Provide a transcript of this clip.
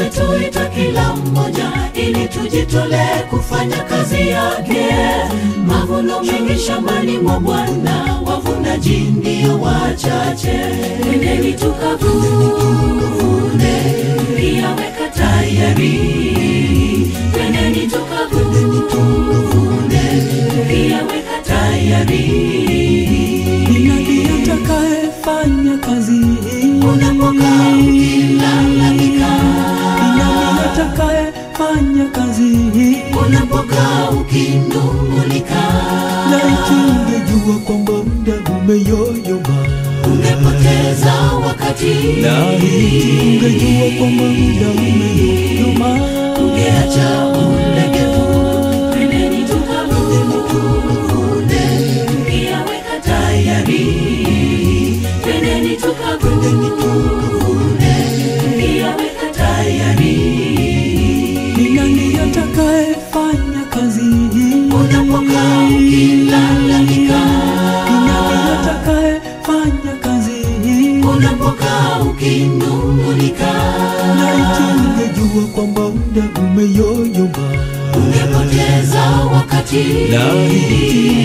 ametuita kila mmoja ili tujitolee kufanya kazi yake. Mavuno mengi shambani mwa Bwana, wavunaji ndio wachache. Twendeni tukavune, pia weka tayari. Twendeni tukavune, pia weka tayari. Ni nani atakayefanya kazi hii? Unapokaa ukilalamika, Ni nani atakayefanya kazi hii? unapokaa ukinung'unika, Laiti ungejua kwamba muda umeyoyoma, ungepoteza wakati, laiti ungejua kwamba muda umeyoyoma, ungeacha ulegevu. Twendeni tukavune, pia weka tayari. Twendeni tukavune, pia weka tayari. Ni nani atakayefanya kazi hii? Unapokaa ukilalamika, Ni nani atakayefanya kazi hii? unapokaa ukinung'unika, Laiti ungejua kwamba muda umeyoyoma, ungepoteza wakati, laiti